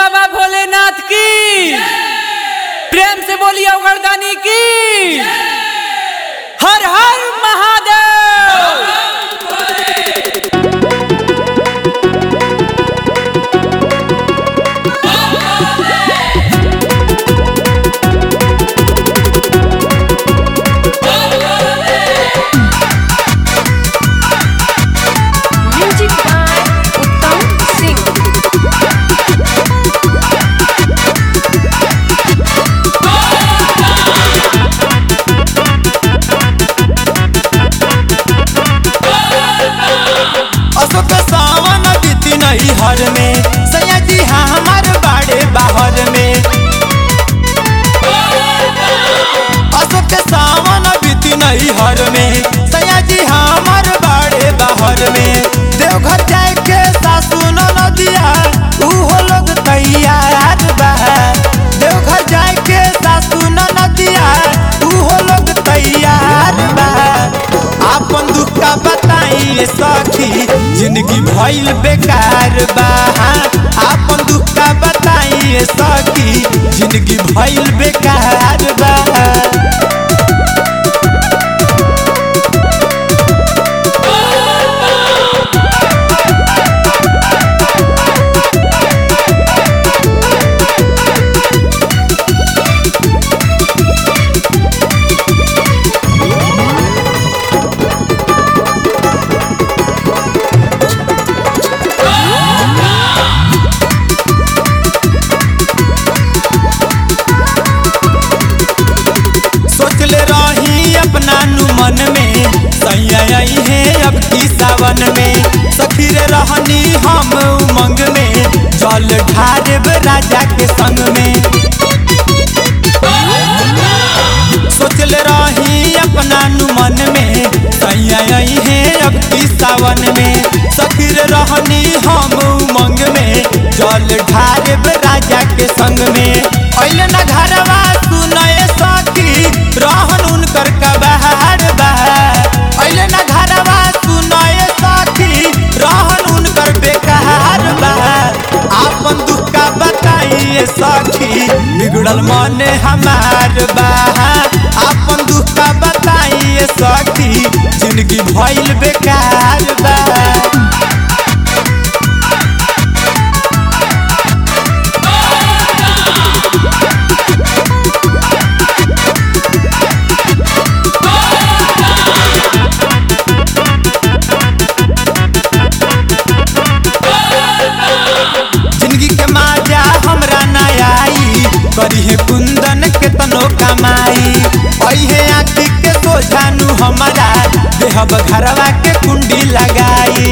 बाबा भोलेनाथ की प्रेम से बोलिए उगरदानी की हर हर Mahadev Music by Uttam Singh. Ashok सावन बीती नहीं हर में सैया जी हाँ हमार बाड़े बाहर में अशोक सावन बीती नहीं हर में सैया जी हाँ हमार बाड़े बाहर में देवघर जाए के सासू नदिया उहो लोग तैयार बा देवघर जाए के सासू नदिया उहो लोग तैयार बा आपन दुख का बताइए सखी जिंदगी भइल बेकार बा आपन दुख का बताइए सखी जिंदगी भइल बेकार बा सोचले रही अपना नु मन में सैया आई है अब की सावन में सखी रे रहनी हम उमंग में जल ढारब राजा के संग में सोचले रही अपना नु मन में सैया आई है अब की सावन में सखी रे रहनी हम उमंग में जल ढारब राजा के संग में अइले ना घरवा सुनए सखी रहन उनकर कबाड़ बा अइले ना घरवा सुनए सखी रहन उनकर बेकार बा आपन दुख का बताइए सखी बिगड़ल मन हमार बा आपन दुख का बताइए सखी जिंदगी भइल बेकार बा जिंदगी के माजा हमरा ना आई करी है कुंदन के तनो कमाई अहे आखी के सोझानु हमारा देहब घरवा के कुंडी लगाई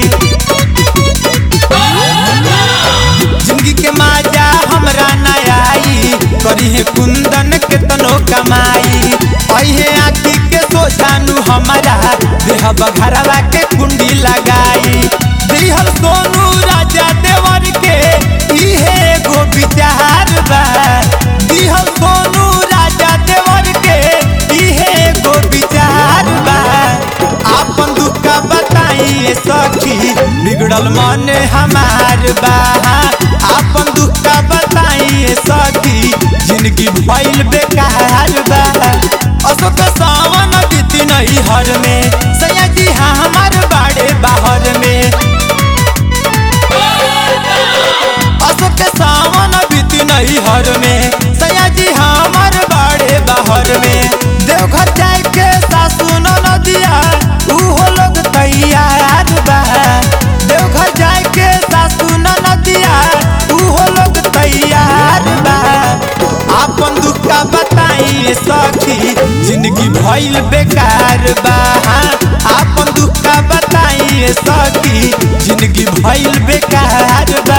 जिंदगी के माजा हमरा ना आई करी है कुंदन के तनो कमाई अहे आखी के सोझानु हमारा देहब घरवा के कुंडी लगाई दिहल सोनू राजा देवर के इहे एगो विचार बा दिहल सोनू राजा देवर के इहे एगो विचार बा आपन दुख का बताइए सखी बिगड़ल मन हमार बा आपन दुख का बताइए सखी जिंदगी भइल बेकार बा अशोक सावन बीती नहीं हर में सैया जी हाँ हमार बाड़े बाहर में अशोक सावन बीती नहीं हर में सैया जी हमार बाड़े बाहर में देवघर जाए के सासू नदिया उहो लोग तैयार बा देवघर जाए के सासू नदिया उहो लोग तैयार बा आपन दुख का बताइए सखी जिंदगी भइल बेकार बा आपन दुख का बताइए सखी जिंदगी भइल बेकार बा